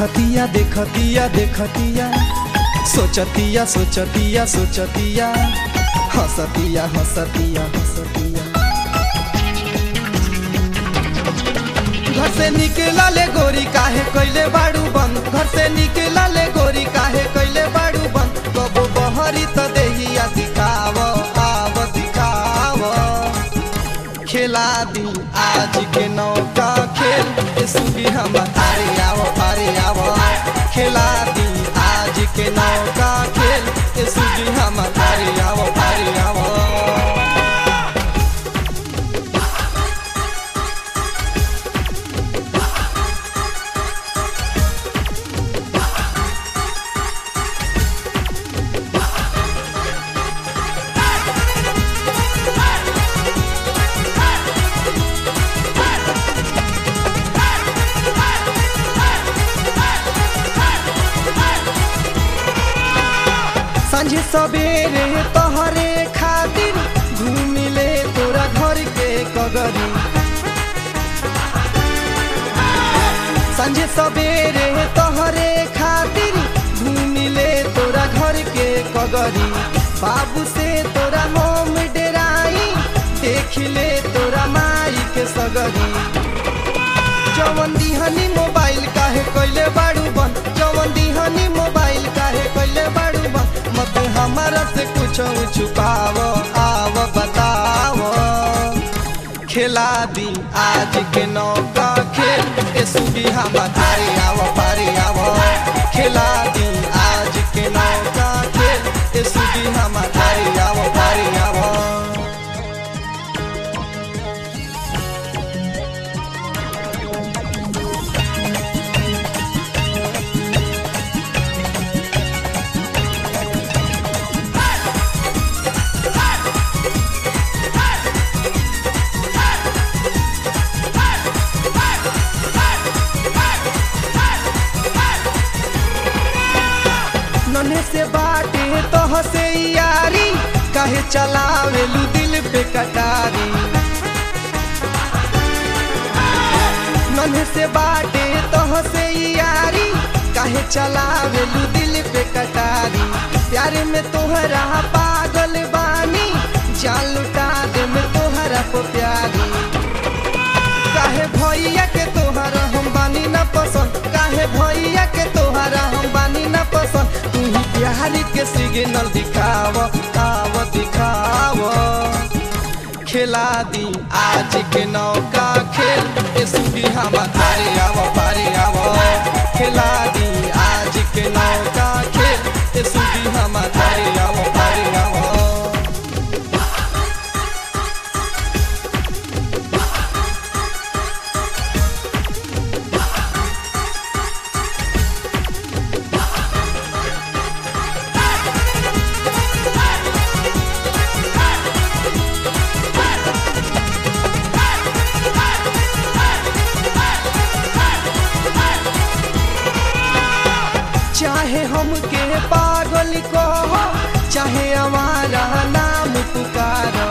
देखतिया देखतिया देखतिया सोचतिया सोचतिया सोचतिया हंसतिया हंसतिया हंसतिया घर से निकला ले गोरी काहे कैले बाड़ू बंद घर से निकला ले गोरी काहे कैले बाड़ू बंद कबो बहरी त देहिया दिखाव आव दिखाव खेला दी आज के नौका खेल ए सुबी हम अरे आवो अरे आवो खेला दी आज के नौका खेल ए सुबी हम अरे आवो अरे आवो सांझे सवेरे तोहरे खातिर घूमिले तोरा घर के कगरी सांझे सवेरे तोहरे खातिर घूमिले तोरा घर के कगरी बाबू से तोरा मोम डेराई देखिले तोरा माई के सगरी जवन दिहनी मोबाइल काहे कइले बाड़ू बन जवन दिहनी मोबाइल काहे कइले बाड़ू बन मत हमारा से कुछ छुपाव आव बताव खेला दी आज के नौका खेल ए सुबी हम अरे आव पारे आव खेला दी आज के नौका खेल ए सुबी हम अरे आव पारे आव नन्हे से बाटे तोह से यारी काहे चलावेलू दिल पे कटारी नन्हे से बाटे तोह से यारी काहे चलावेलू दिल पे कटारी प्यारे में तोहरा पागल बानी जान लुटा दे में तोहरा को प्यारी काहे भैया के तोहरा हम बानी ना पसंद काहे भैया के तोहरा हम बानी ना पसंद तू ही प्यारी के सिग्नल दिखाव आव दिखाव खेला दी आज के नौका खेल ए सुबी हम अरे आव पारे आव खेला दी आज के नौका खेल ए सुबी हम अरे आव पारे आव चाहे हमके पागल कहो चाहे हमारा नाम पुकारो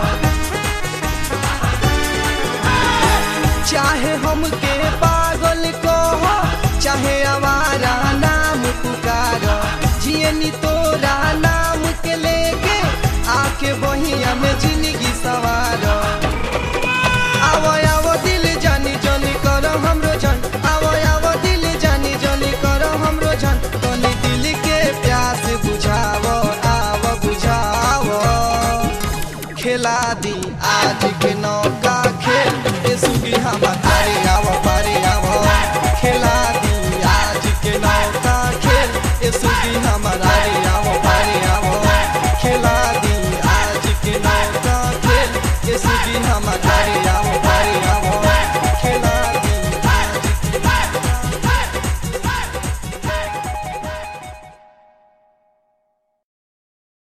चाहे हमके पागल कहो चाहे हमारा नाम पुकारो जियनी तोरा नाम के लेके आके बहिया में जिंदगी सवारो आवो आवो दिल जानी जानी करो हमरो जान आवो आवो दिल जानी जानी करो हमरो जान तनी दिल के प्यास बुझावो आवो बुझावो खेला दी आज के नौका खेल ए सुगी हम अरे आवो पारे आवो खेला दी आज के नौका खेल ए सुगी हम अरे आवो पारे आवो खेला दी आज के नौका खेल ए सुगी हम अरे